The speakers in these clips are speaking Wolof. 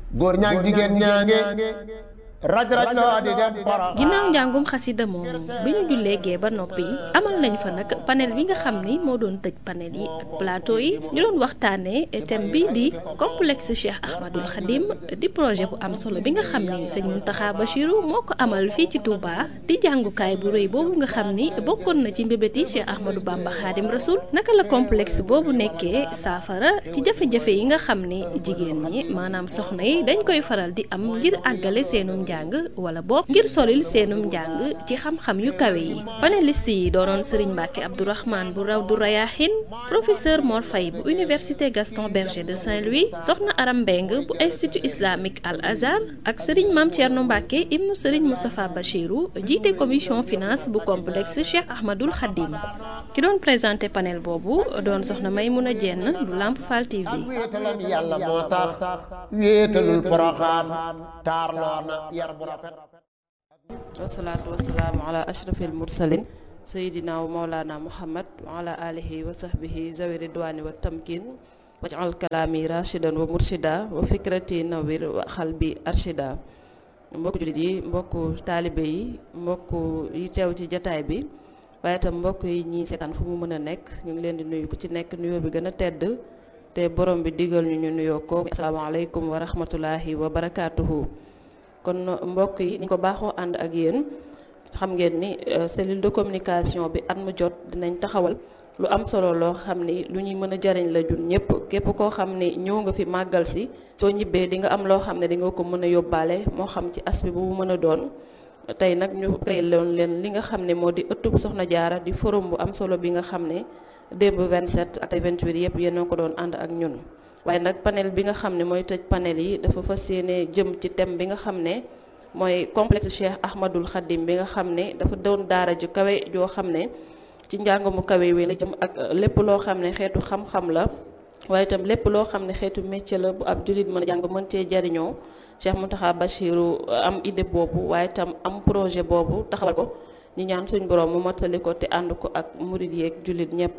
góor ñaag jigéen ñaange raj raj loo di dem para ginnaaw njàngum xasida moomu bi ñu jullee gee ba noppi amal nañ fa nag panel bi nga xam ni moo doon tëj panel yi ak plateau yi ñu doon waxtaanee thème bi di complexe Cheikh Ahmadul Khadim di projet bu am solo bi nga xam ni sëñ Mountakha Bachiru moo ko amal fii ci Touba di jàngukaay bu rëy boobu nga xam ni bokkoon na ci mbébéti Cheikh Ahmadou Bamba Khadim Rasoul naka la complexe boobu nekkee saafara ci jafe-jafe yi nga xam ni jigéen ñi maanaam soxna yi dañ koy faral di am ngir àggale seenum njàng wala boog ngir solil seenum njàng ci xam-xam yu kawe yi panéliste yi doonoon Serigne Mbacke Abdourahmane bu raw du Rayahin professeur Mor Faye bu université Gaston Berger de Saint-Louis soxna Aram Mbeng bu institut islamique Al Azhar ak Serigne Mame Thierno Mbacke ibnu Serigne Moustapha Bachirou jiite commission finance bu complexe Cheikh Ahmadul Khadim ki doon présenté panel boobu doon soxna Maymouna Dieng bu Lamp Fall TV. ak wéetalam yàlla moo tax wéetalul poroxaan taarloo na yar bu rafet wasalaatu wasalaamu ala ashrafil mursalin sayidina wa maulana muhammad wa ala alihi wa sahbihi zawi ridwani wa tamkin wajal kalaami rashidan wa murshida wa fikrati nawir wa xalbi arshida mbokku jullit yi mbokku taalibe yi mbokku yi teew ci jataay bi waaye itam mbokk yi ñi seetaan fu mu mën a nekk ñu ngi leen di nuyu ku ci nekk nuyoo bi gën a tedd te borom bi digal ñu ñu nuyoo ko asalaamaaleykum wa rahmatulahi wa barakaatuhu kon mbokk yi ni ko baaxoo ànd ak yéen xam ngeen ni cellule de communication bi at mu jot dinañ taxawal lu am solo loo xam ni lu ñuy mën a jariñ la jun ñëpp képp koo xam ni ñëw nga fi màggal si soo ñibbee di nga am loo xam ne di nga ko mën a yóbbaale moo xam ci aspect bu mu mën a doon tey nag ñu créé loon leen li nga xam ne moo di ëttub Soxna Jaara di forum bu am solo bi nga xam ne démb 27 ak 28 yëpp yéen a ko doon ànd ak ñun waaye nag panel bi nga xam ne mooy tëj panel yi dafa fas yéene jëm ci thème bi nga xam ne mooy complexe Cheikh Ahmadul Khadim bi nga xam ne dafa doon daara ju kawe joo xam ne ci njàng mu kawe wi la jëm ak lépp loo xam ne xeetu xam-xam la waaye itam lépp loo xam ne xeetu métier la bu ab jullit mën a jàng mën cee jariñoo Cheikh Mountakha Bachiru am idée boobu waaye itam am projet boobu taxawal ko ñi ñaan suñ borom mu mottali ko te ànd ko ak murid yeeg jullit ñépp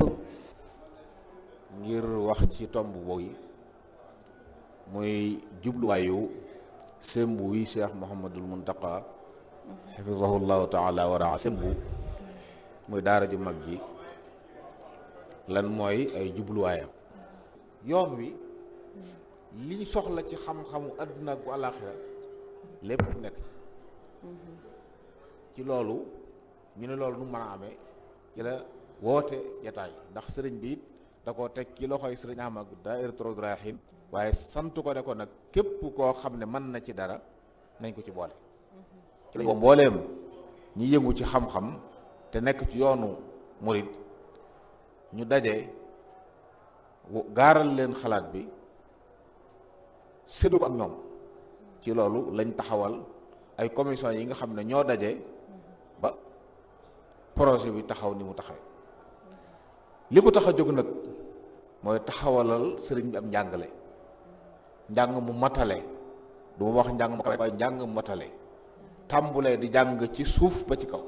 ngir wax ci tomb boobu muy jubluwaayu sembu wi cheikh Mouhamadul Muntaqa xafisahullahu taala wa raa sembu muy daara ju mag ji lan mooy ay jubluwaayam yoon wi liñ soxla ci xam-xamu àdduna ak bu àllaaxira lépp nekk ci ci loolu ñu ne loolu nu mën a amee ci la woote jataay ndax sëriñ bi it da koo teg ci loxoy sëriñ Ahmad Daahiratoul Rayahin waaye sant ko ne ko nag képp koo xam ne mën na ci dara nañ ko ci boole ci lañ ko mbooleem ñi yëngu ci xam-xam te nekk ci yoonu murid ñu daje gaaral leen xalaat bi séddu ko ak ñoom ci loolu lañ taxawal ay commission yi nga xam ne ñoo daje ba projet bi taxaw ni mu taxawee li ko tax a jóg nag mooy taxawalal sëriñ bi am njàngale njàng mu matale du ma wax njàng mu kawe waaye njàng mu matale tàmbulee di jàng ci suuf ba ci kaw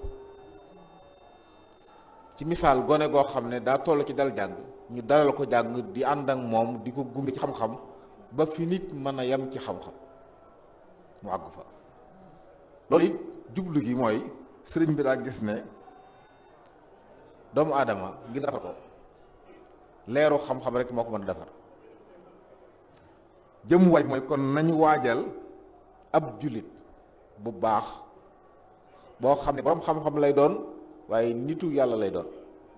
ci misaal gone goo xam ne daa toll ci dal jàng ñu dalal ko jàng di ànd ak moom di ko gunge ci xam-xam ba fi nit mën a yem ci xam-xam mu àgg fa loolu it jublu gi mooy sëriñ bi daa gis ne doomu aadama ngir defar ko leeru xam-xam rek moo ko mën a defar jëm waaj mooy kon nañu waajal ab jullit bu baax boo xam ne borom xam-xam lay doon waaye nitu yàlla lay doon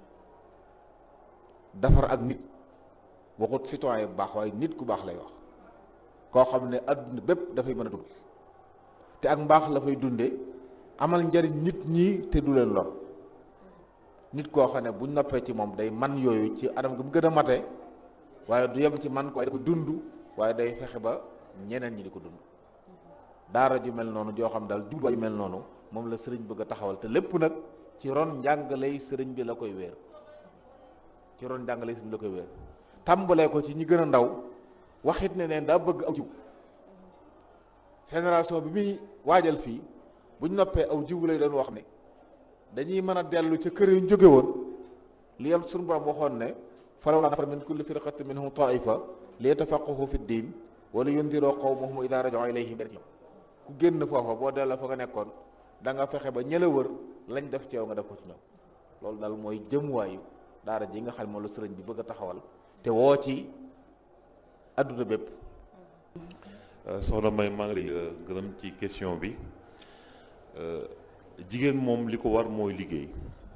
defar ak nit waxut citoyen bu baax waaye nit ku baax lay wax koo xam ne adduna bépp dafay mën a dund te ak mbaax la fay dunde amal njariñ nit ñi te du leen lor nit koo xam ne bu noppee ci moom day man yooyu ci anam gi mu gën a mate waaye du yem ci man ko waaye da ko dund waaye day fexe ba ñeneen ñi di ko dund daara ju mel noonu joo xam daal jubluwaay ju mel noonu moom la sëriñ bëgg a taxawal te lépp nag ci ron njàngaley sëriñ bi la koy wéer ci ron njàngaley sëriñ bi la koy wéer tàmbalee ko ci ñi gën a ndaw waxit ne neen daa bëgg aw jiw génération bi muy waajal fii buñ noppee aw jiwu lay doon wax ne dañuy mën a dellu ca kër yu ñu jóge woon li yam suñu borom waxoon ne falawlaa nafara min kulli firqatin minhum taifa li yatafaqahu fi ddin wala yundiroo qawmahum idaa raja'uu ilayhim ku génn foofa boo delloo fa nga nekkoon da nga fexe ba ñëla wër lañ def ci yow nga def ko ci ñoom loolu daal mooy jëmuwaayu daara ji nga xam ne moom la sëriñ bi bëgg a taxawal te woo ci adduna bépp soxna May maa ngi lay gërëm ci question bi jigéen moom li ko war mooy liggéey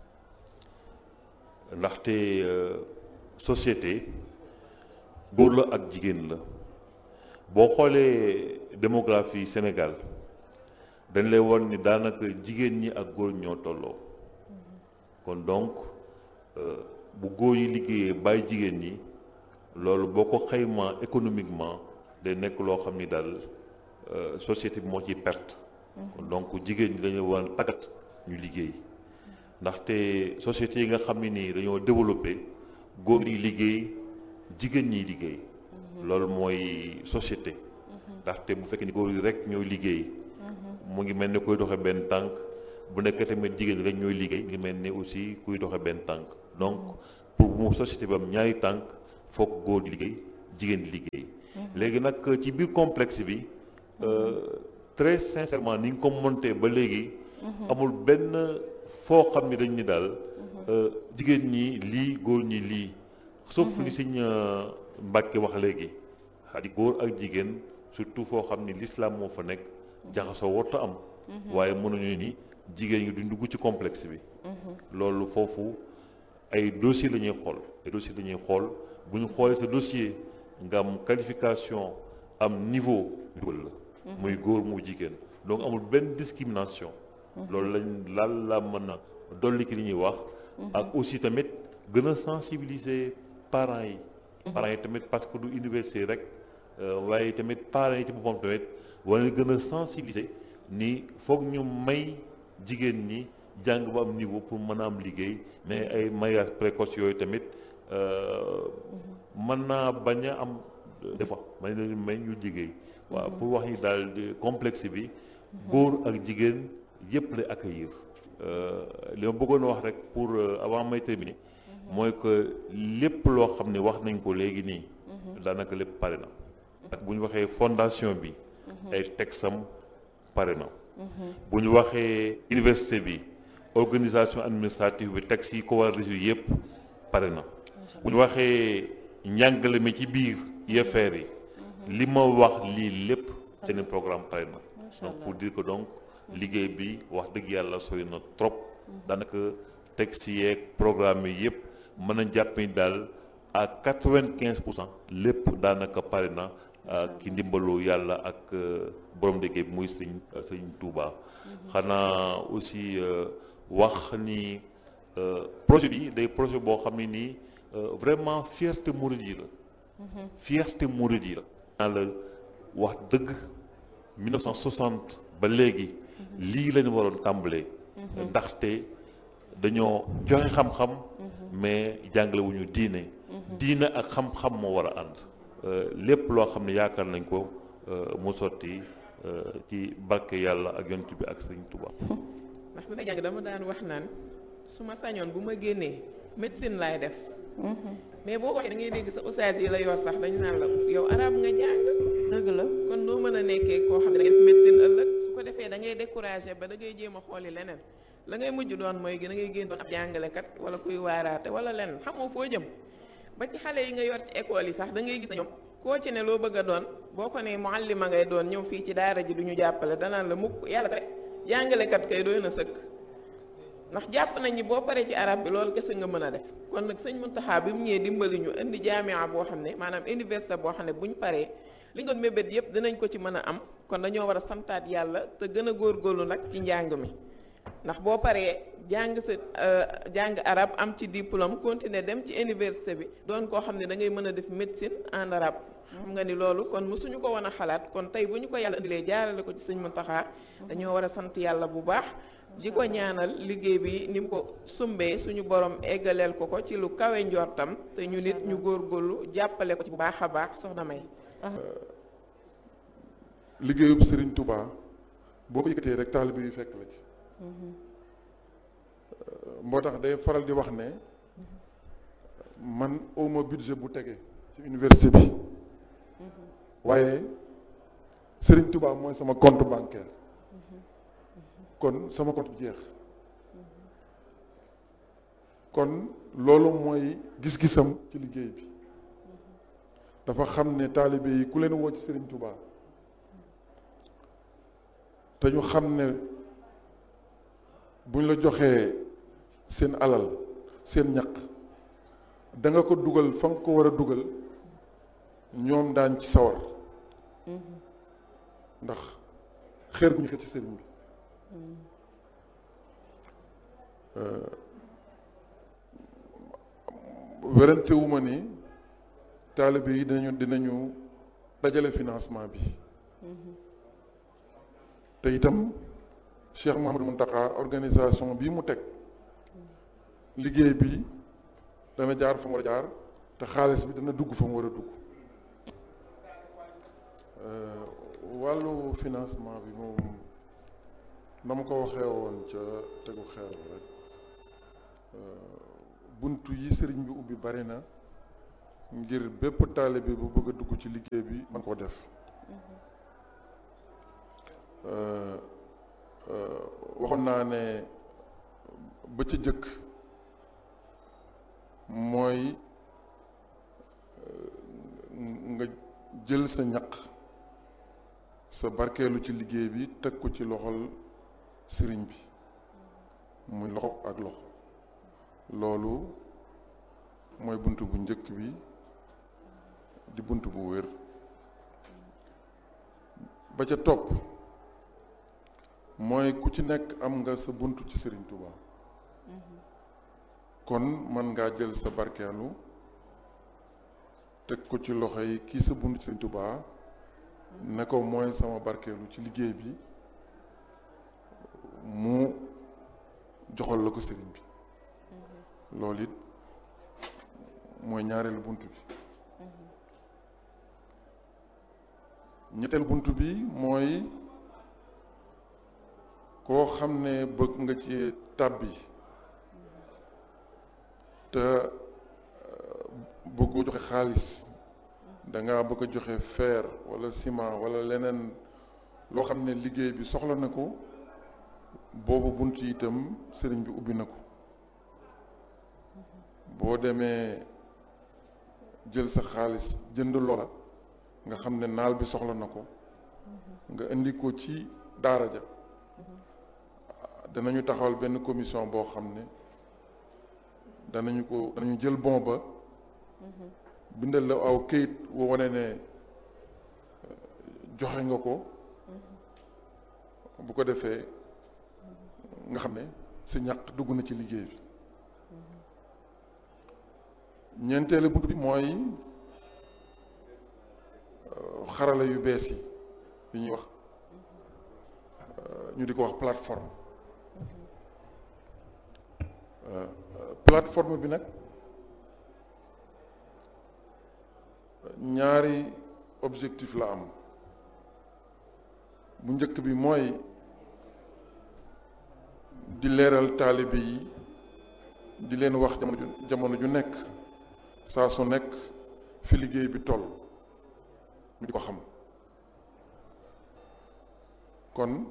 ndaxte société góor la ak jigéen la boo xoolee démographie Sénégal dañ lay won ni daanaka jigéen ñi ak góor ñoo tolloo kon donc bu góor yi liggéeyee bàyyi jigéen ñi loolu boo ko xaymaa économiquement day nekk loo xam ni daal société bi moo ciy perte kon donc jigéen ñi dañu war a tàggat ñu liggéey ndaxte société yi nga xam ne nii dañoo développé góor yi liggéey jigéen ñi liggéey loolu mooy société ndaxte bu fekkee ni góor yi rek ñooy liggéey mu ngi mel ni kuy doxe benn tànk bu nekkee tamit jigéen ñi rek ñooy liggéey mu ngi mel ni aussi kuy doxe benn tànk donc pour mu société bi am ñaari tànk foog góor di liggéey jigéen di liggéey léegi nag ci biir complexe bi très sincèrement ni nga ko monté ba léegi amul benn foo xam ni dañ ni daal jigéen ñi lii góor ñi lii sauf li Sëñ Mbàkke wax léegi xadi góor ak jigéen surtout foo xam ni l'islam moo fa nekk jaxasoo warta am waaye mënuñu ni jigéen ñi duñ dugg ci complexe bi loolu foofu ay dossier la ñuy xool ay dossier la ñuy xool bu ñu xoolee sa dossier nga am qualification am niveau dugal la muy góor mu jigéen donc amul benn discrimination loolu lañ laal la mën a dolli ki li ñuy wax ak aussi tamit gën a sensibiliser parents yi parents yi tamit parce que du université rek waaye tamit parents yi ci boppam tamit wala gën a sensibiliser ni foog ñu may jigéen ñi jàng ba am niveau pour mën a am liggéey mais ay mariage précoce yooyu tamit mën naa bañ a am des fois may leen may ñu liggéey waaw pour wax ni daal complexe bi góor ak jigéen yëpp lay accueillir li ma bëggoon wax rek pour avant may terminer mooy que lépp loo xam ne wax nañ ko léegi nii daanaka lépp pare na ak bu ñu waxee fondation bi ay texam pare na bu ñu waxee université bi organisation administrative bi texte yi ko war a résoudre yëpp pare na bu ñu waxee njàngale mi ci biir UFR yi li ma wax lii lépp seen programme pare na donc pour dire que donc liggéey bi wax dëgg yàlla sori na trop daanaka texte yeeg programme yi yëpp mën a jàpp ni daal à quatre-vingt-quinze pour cent lépp daanaka pare na ki ndimbalu yàlla ak borom liggéey bi muy sëñ sëñ Touba xanaa aussi wax ni projet bi day projet boo xam ne nii vraiment fierté mouride yi la fierté mouride yi la naa la wax dëgg 1960 ba léegi lii lañu waroon tàmbalee ndaxte dañoo joxe xam-xam mais jàngale wu ñu diine diine ak xam-xam moo war a ànd lépp loo xam ne yaakaar nañ ko mu sotti ci barke yàlla ak yonent bi ak sëñ Tuba ndax bi may jàng dama daan wax naan su ma sañoon bu ma génnee médecine laay def mais boo waxee da ngay dégg sa ustaas yi la yor sax dañu naan la yow arab nga jàng dëgg la kon noo mën a nekkee koo xam ne da ngay def médecine ëllëg su ko defee da ngay découragé ba da ngay jéem a xooli leneen la ngay mujj doon mooy da ngay génn doon ab jàngalekat wala kuy waaraate wala leneen xamoo foo jëm ba ci xale yi nga yor ci école yi sax da ngay gis na ñoom koo ci ne loo bëgg a doon boo ko ne muallima ngay doon ñëw fii ci daara ji du ñu jàppale danaan la mukk yàlla rek jàngalekat kay doy na sëkk ndax jàpp nañ ni boo paree ci arab bi loolu kese nga mën a def kon nag sëñ Muntaxa bi mu ñëwee dimbali ñu indi jaamia boo xam ne maanaam université boo xam ne bu ñu paree li nga doon mébét yëpp dinañ ko ci mën a am kon dañoo war a santaat yàlla te gën a góorgóorlu nag ci njàng mi ndax boo paree jàng sa jàng arab am ci diplôme continuer dem ci université bi doon koo xam ne da ngay mën a def médecine en arabe xam nga ni loolu kon mësuñu ko woon a xalaat kon tey bu ñu ko yàlla indilee jaarale ko ci sëñ Muntaxa dañoo war a sant yàlla bu baax di ko ñaanal liggéey bi ni mu ko sumbee suñu borom eggaleel ko ko ci lu kawe njortam te ñu nit ñu góorgóorlu jàppale ko ci bu baax a baax soxna May. liggéeyub Serigne Touba boo ko yëkkatee rek taalibe yu fekk la ci. moo tax day faral di wax ne man awma budget bu tege ci université bi waaye Serigne Touba mooy sama compte bancaire kon sama compte jeex kon loolu mooy gis-gisam ci liggéey bi dafa xam ne taalibe yi ku leen woo ci Serigne Touba te ñu xam ne buñ la joxee seen alal seen ñaq da nga ko dugal fa nga ko war a dugal ñoom daan ci sawar ndax xeer gu ñu xëcc ci sëriñ bi werante wu ma ni taalibe yi dinañu dinañu dajale financement bi te itam Cheikh Mouhamadou Mountakha organisation bii mu teg liggéey bi dana jaar fa mu war a jaar te xaalis bi dana dugg fa mu war a dugg wàllu financement bi moom na ma ko waxee woon ca tegu xeer rek buntu yi sëriñ bi ubbi bari na ngir bépp taalibe bu bëgg a dugg ci liggéey bi man koo def waxoon naa ne ba ci jëkk mooy nga jël sa ñaq sa barkeelu ci liggéey bi teg ko ci loxol sëriñ bi muy loxo ak loxo loolu mooy bunt bu njëkk bi di bunt bu wér ba ca topp mooy ku ci nekk am nga sa bunt ci sëriñ Touba kon mën ngaa jël sa barkeelu teg ko ci loxo yi kii sa bunt ci sëriñ Touba ne ko mooy sama barkeelu ci liggéey bi mu joxal la ko sëriñ bi loolu it mooy ñaareelu bunt bi ñetteelu bunt bi mooy koo xam ne bëgg nga ci tàbbi te bëggoo joxe xaalis danga bëgg a joxe fer walla ciment walla leneen loo xam ne liggéey bi soxla na ko boobu bunt yi itam sëriñ bi ubbi na ko boo demee jël sa xaalis jënd loola nga xam ne naal bi soxla na ko nga indi ko ci daara ja danañu taxawal benn commission boo xam ne danañu ko danañu jël bon ba bindal la aw këyit woo wane ne joxe nga ko bu ko defee nga xam ne sa ñaq dugg na ci liggéey bi ñeenteelu bunt bi mooy xarala yu bees yi yi ñuy wax ñu di ko wax plateforme plateforme bi nag ñaari objectif la am bu njëkk bi mooy di leeral taalibe yi di leen wax jamono ju jamono ju nekk saa su nekk fi liggéey bi toll ñu di ko xam kon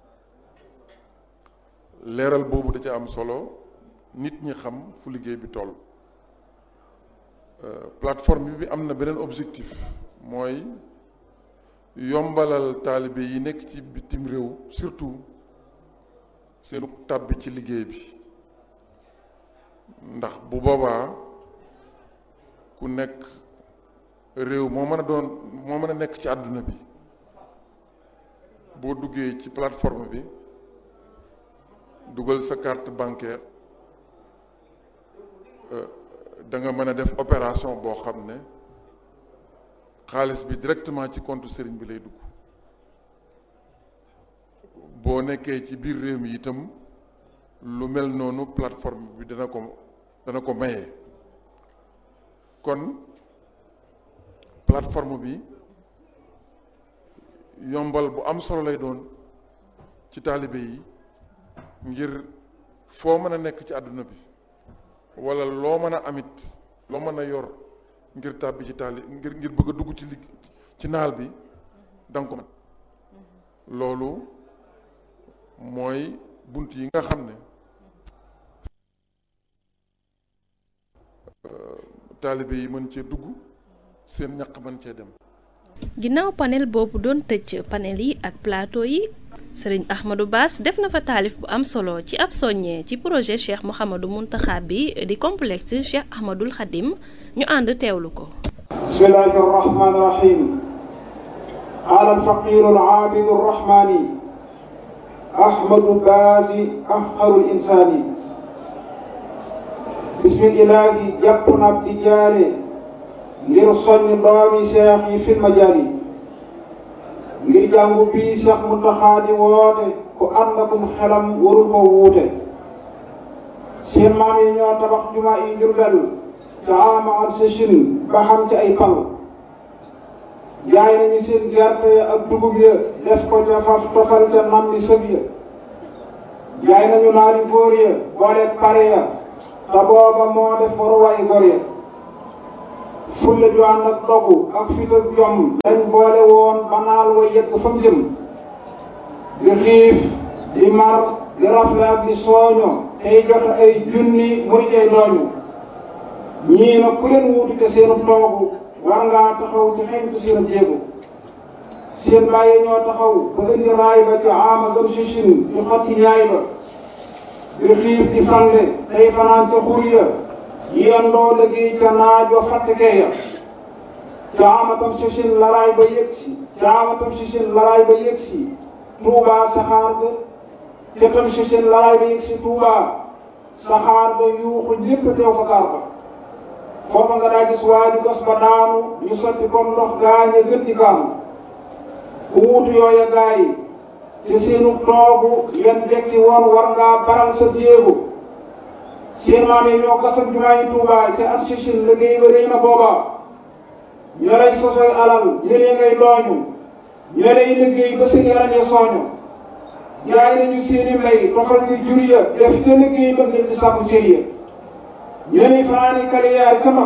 leeral boobu da ca am solo nit ñi xam fu liggéey bi toll plateforme bi am na beneen objectif mooy yombalal taalibe yi nekk ci bitim réew surtout seenu tàbbi ci liggéey bi ndax bu boobaa ku nekk réew moo mën a doon moo mën a nekk ci àdduna bi boo duggee ci plateforme bi dugal sa carte bancaire da nga mën a def opération boo xam ne xaalis bi directement ci compte sëriñ bi lay dugg boo nekkee ci biir réew mi itam lu mel noonu plateforme bi dana ko dana ko maye kon plateforme bi yombal bu am solo lay doon ci taalibe yi ngir foo mën a nekk ci àdduna bi wala loo mën a amit loo mën a yor ngir tàbbi ci taali ngir ngir bëgg a dugg ci ligg ci naal bi danga ko mën loolu mooy bunt yi nga xam ne taalibe yi mën cee dugg seen ñaq mën cee dem ginnaaw panel boobu doon tëj panel yi ak plateau yi sëriñ Ahmadou Bass def na fa taalif bu am solo ci ab soññee ci projet Cheikh Mouhamadou Mountakha bi di complexe Cheikh Ahmadoul Khadim ñu ànd teewlu ko bismillahi arrahmani irrahim qaala alfaqiru alaabidu arrahmani ahmadu baasi afqaru linsaani bismillahi jàpp na ab di jaare ngir soññ doomi seex yi fil majaali ngir jàngu bii seex Muntaxa di woote ku ànd akum xelam warul ko wuute seen maam yi ñoo tabax juma yi Njurbel ca ama ak sëchin ba xam ci ay pal jaay nañu seen gerte ya ak dugub ya def ko ca faf tofal ca nam di sëb ya jaay nañu naari góor ya boole pare ya te booba moo def waruwaay góor ya fulla ju ànd ak dogu ak fit ak jom dañ boole woon ba naal wa yegg fa mu jëm di xiif di mar di rafle ak di sooño tey joxe ay junni muy tey dooñu ñii nag ku leen wuutu te seenu toogu war ngaa taxaw ci xeñtu seen jéego seen bàyyi ñoo taxaw ba indi raay ba ci ama zam sichin di xotti ñaay ba di xiif di fande tey fanaan ca xur ya yendoo liggéey ca naaj wa fàttekee ya ca amatam sichin laraay ba yëg si ca amatam sichin laraay ba yëg si tuubaa saxaar ga ca tam sichin laraay ba yëg si tuubaa saxaar ga yuuxu ñépp teew fa gaar ba foofa nga daa gis waaju gas ba daanu ñu sotti comme ndox gaañe gën di kaanu ku wuutu yooya gaa yi te seenu toogu yan jekki woon war ngaa baral sa jéego seen maam yi ñoo gasam jumaa yi Tuubaa ca at sichin liggéey ba réy na booba ñoo lay sosoy alal ñëlee ngay dooñu ñoo lay liggéey ba seen yaram ya sooñu jaay nañu seeni mbay tofal ci jur ya def ca liggéey ba ngir di sàkku cër ya ñoo lay fanaani kaliyaar ca mag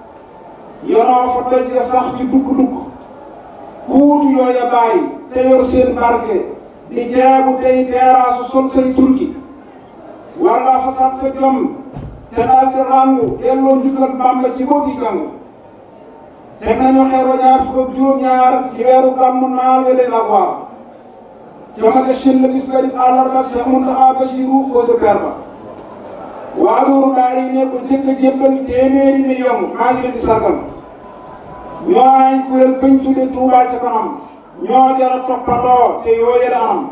yonoo fa doj ya sax ci dukk-dukk ku wutu yooya bàyyi te yor seen barke di jaabu tey teeraasu sol say turki war ngaa fasaat sa jom te daal di ràngu delloo njukkal Bàmba ci boo gi jàng teg nañu xeer wa ñaar fukk ak juróom-ñaar ci weeru gàmmu naal wele la waar jamage shin la bis bari àllarba Seex Muntaxa Basiru ko sa per ba waa loolu daal yi ne ko jëkk a jébbal téeméeri million maa ngi leen di sargal ñoo ay kuréel bañ tudde Tuubaa ca kanam ñoo jara toppandoo te yoo yële anam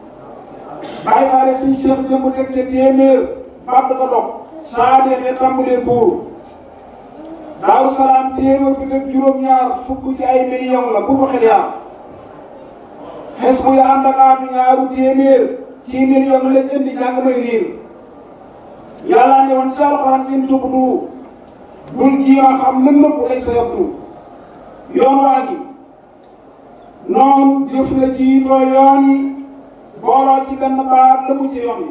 bàyyi faale suñ seex jëmb teg ca téeméer bàtt ko dog saa deexee tàmbalee buur daaru salaam téeméer bi teg juróom-ñaar fukk ci ay million la bu ko xel yaar xes bu ya ànd ak aatu ñaaru téeméer ci million lañ indi jàng may riir yàlla ne woon ci alxuraan in tubdu bul jiima xam lën nëpp lay sa yabdu yoon waa gi noonu jëf la jiitoo yoon yi booloo ci benn baat la mu ci yoon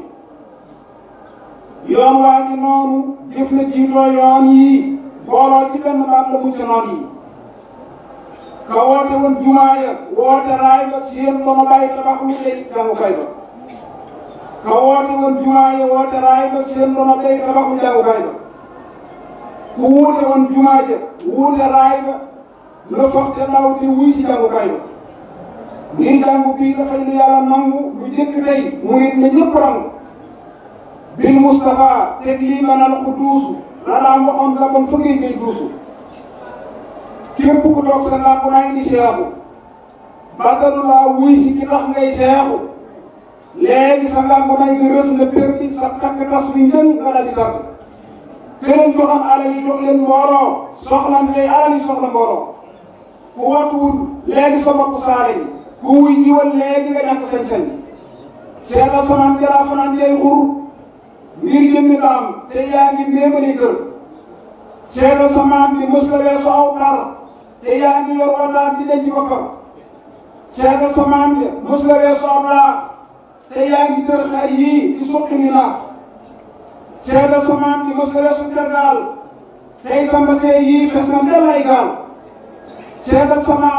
yi yoon waa ngi noonu jëf la jiitoo yoon yi booloo ci benn baat la mu ci noon yi ka woote woon jumaa ya woote raay ba seen dono bàyyi tabax lu lay jàngukaay ba ka woote woon jumaa ya woote raay ba seen dono bàyyi tabax lu jàngukaay ba ku wuute woon jumaa ja wuute raay ba la foog te ndaw te wuy si jàngukaay ba ngir jàngu bii dafay lu yàlla nangu lu jëkk tey murit na ñëpp rangu bil Moustapha teg lii manal ku duusu la daan waxoon la bon fa ngay ngay duusu képp ku toog sa làmp naa indi seexu bàttalu laa wuy si ki tax ngay seexu léegi sa làmp naa nga rës nga perdi sa takk tas wi njën nga daal di tàgg këleen joxam alal yi jox leen mbooloo soxla tey alal yi soxla mbooloo ku watuwul léegi sa bopp saale yi ku wuy jiwal léegi nga ñàkk sañ-sañ seetal samaan jalaa fanaan jay xur ngir jëmmi daam te yaa ngi méemali kër seetal samaan bi mës la weesu aw par te yaa ngi yor wataat di denc boppam seetal samaan bi mës la weesu aw laax te yaa ngi tër xar yii di suqi ni naax seetal samaan bi mës la weesu tergaal tey sa mbasee yii fes na ndel ay gaal seetal samaam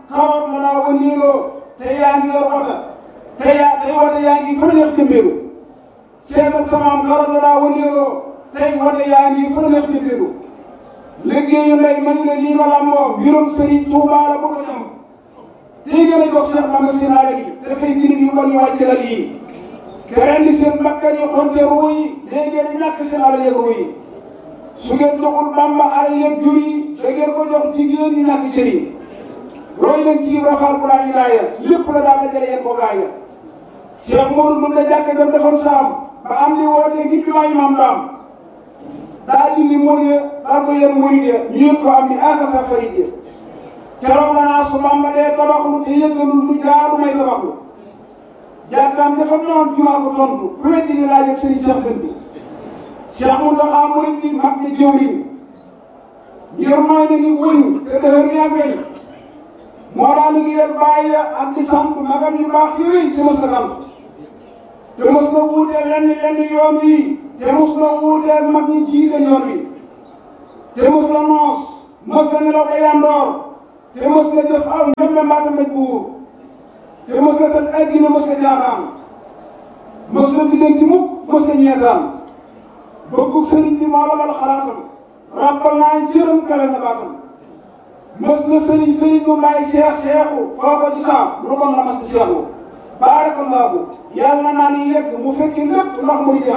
karoot la naa wëndeeloo te yaa ngi yor wota te yaa tey wota yaa ngi fa neex jëmbeelu seetal samaam karoot la naa wëndeeloo tey wota yaa ngi fa neex jëmbeelu liggéeyu lay mañu ne lii ma làmboo mbirum Serigne Touba la bëgg a ñam tey gën a jox Cheikh Mame Sinaare yi dafay girib yu bon yu wàcc la lii te rendi seen bakkan yi xonte ruu yi léegi ngeen ñàkk seen alal yeeg ruu yi su ngeen joxul Bamba alal yeeg jur yi da ngeen ko jox jigéen ñi ñàkk cër yi roy leen ci rafaal bu laa ñu laaya lépp la daal dajale yéen ko gaaya Cheikh Modou mën na jàkk jam defoon saam ba am li wootee ngir bi maa imaam daam daa dindi mool ya daal ko yéen murid ya ñu yëg ko am ni aka sa farid ya keroog la naa su Bamba dee tabaxlu te yëggalul lu jaadu may tabaxlu jàkkaam dafa noon jumaa ko tontu ku weddi ni laaj ak sëriñ Cheikh Dënd bi Cheikh Mountakha murid bi mag ne jëwriñ ngir mooy na ni wëñ te dëhër ni ak weñ moo daa liggéeyal bàyyi ya ak di sant magam yu baax yooyu te mos na sant te mos na wuuteel lenn lenn yoon wi te mos na wuuteel mag ñi jiite yoon wi te mos na noos mos na nelaw ba yandoor te mos na jëf aw njëmbe mbaata mbéj buur te mos na tëj ay gine mos na jaaxaan mos na diggante mukk mos na ñeetaan bëggu sëriñ bi moo la mal xalaatam ràbbal naa jërëm kale na baatam mos na sëriñ sëriñ mu may seex seexu foo ko ci saam lu bon la mas di seexu baarakallaahu yàlla na naa ni yegg mu fekki lépp ndax mu di